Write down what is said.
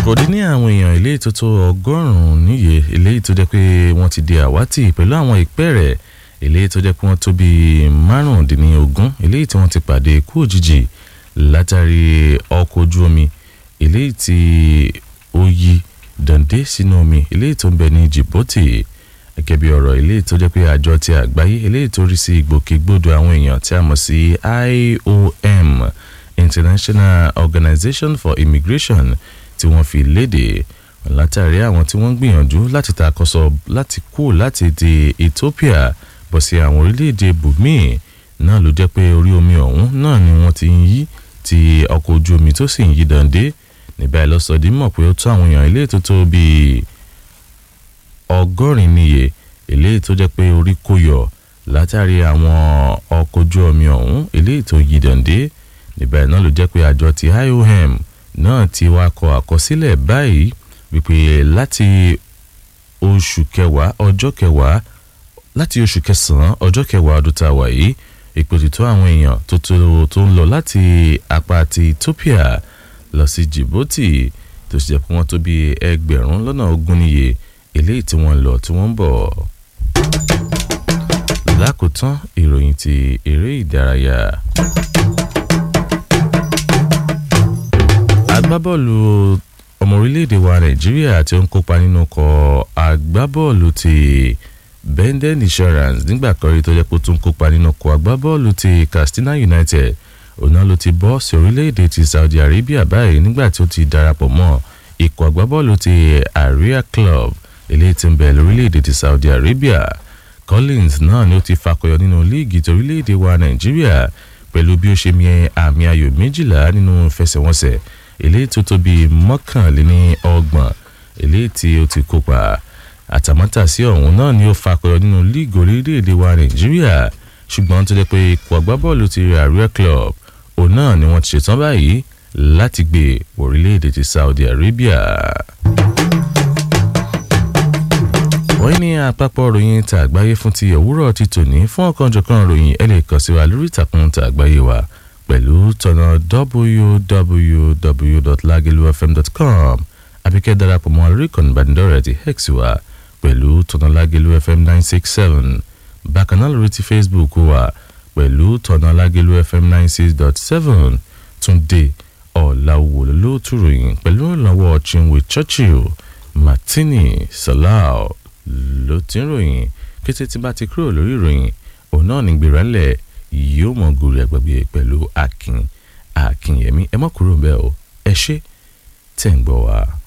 kò dín ní àwọn èèyàn ilé ìtótó ọgọ́rùn-ún níye eléyìí tó jẹ́ pé wọ́n ti di àwátì pẹ̀lú àwọn ìpẹ́ẹ̀rẹ̀ eléyìí tó jẹ́ pé wọ́n tó bíi márùndínlógún eléyìí tí wọ́n ti pàdé ikú òjijì látàrí ọkọ̀ ojú omi eléyìí tí ó yí dàndé sínú omi eléyìí tó ń bẹ ní Djibouti gẹ́gẹ́ bí ọ̀rọ̀ eléyìí tó jẹ́ pé àjọ ti àgbáyé eléyìí tó rí sí ìgbòkègbodò àwọn èèyàn tí a mọ̀ sí IOM International Organization for Immigration tí wọ́n fi léde látàrí àwọn tí wọ́n ń gbìyànjú láti takọ́sọ láti kú láti di Ethiopia bọ̀ sí àwọn orílẹ̀-èdè bùnmí náà ló jẹ́ pé orí omi ọ̀hún náà ni wọ́n ti ń yí ti ọkọ̀ ojú omi tó sì ń yí dàndé níbẹ̀ lọ́sọ̀dí mọ̀ pé ó tó àwọn èèyàn ilé tó tó bíi ọgọ́rin níye eléyìí tó jẹ́ pé orí kò yọ látàrí àwọn ọkọ̀ ojú omi ọ̀hún eléyìí tó yí dàndé níbẹ̀ náà ló jẹ́ pé àjọ ti IOM náà ti wá kọ àkọsílẹ̀ báyìí wípé láti oṣù kẹwàá ọjọ́ kẹwàá láti oṣù kẹsàn-án ọjọ́ kẹwàá ọdún tá a wà yìí ipò títọ́ àwọn èèyàn tó tó ń lọ láti apá ti Ethiopia lọ sí Djibouti tó ṣe jẹ́ pé wọ́n tó bí ẹgbẹ̀rún lọ́nà ogún níye eléyìí tí wọ́n ń lọ tí wọ́n ń bọ̀. lákòótán ìròyìn ti eré ìdárayá. agbábọ́ọ̀lù ọmọ orílẹ̀-èdè wa Nàìjíríà tí ó ń kópa nínú ọkọ̀ agbábọ́ọ̀lù ti Benden Insurance nígbà kan rí tó jẹ́ pé ó tún kópa nínú ọkọ̀ agbábọ́ọ̀lù ti Katsina United òun ló ti bọ́ sí orílẹ̀-èdè ti Saudi Arabia báyìí nígbà tí ó ti darapọ̀ mọ́ ikọ̀ agbábọ́ọ̀lù ti Aria Club eléyìí tí ń bẹ lórílẹ̀-èdè ti Saudi Arabia Collins náà ni ó ti fakọyọ nínú líìgì ti orílẹ̀-èdè wa Nàìjíríà pẹ̀lú bí ó ṣe mi àmì ayò méjìlá nínú ìfẹsẹ̀wọnsẹ̀ eléyìí tó tó bíi mọ́kànléní ọgbọ̀n eléyìí tí ó ti kópa àtàmátàsí ọ̀hún náà ni ó fakọyọ nínú líìgì orílẹ̀-èdè wa Nàìjíríà ṣùgbọ́n tó jẹ́ pé ikọ̀ agbábọ́ọ̀lù ti Aria Club òun náà ni wọ́n ti ṣetán báyìí láti gbé orílẹ̀-èdè ti Saudi Arabia. wọ́n ní àpapọ̀ ròyìn ta àgbáyé fún ti òwúrọ̀ ti tòní fún ọ̀kanjọ̀kan ròyìn ẹ lè kàn sí wa lórí ìtàkùn ta àgbáyé wa pẹ̀lú tọ̀nà www.lagelufm.com àbíkẹ́ darapọ̀ mọ́ lórí ìkànnì ìbánidọ́rẹ̀ẹ́ ti hex wa pẹ̀lú tọ̀nà lagelufm nine six seven bákan náà lórí ti Facebook wa pẹ̀lú tọ̀nà lágẹ̀lú fm ninety six dot seven túndé ọ̀làwò lóòtú ròyìn pẹ̀lú ìrànwọ́ chinwe churchill martini salau ló ti ń ròyìn kété tí bá ti kúrò lórí ìròyìn òun náà ní gbéra-ńlẹ̀ yóò mọ̀ gòrè àgbàgbé pẹ̀lú akin akinyẹmí ẹ má kúrò ń bẹ́ẹ̀ o ẹ ṣé tẹ̀ ń gbọ́ wa.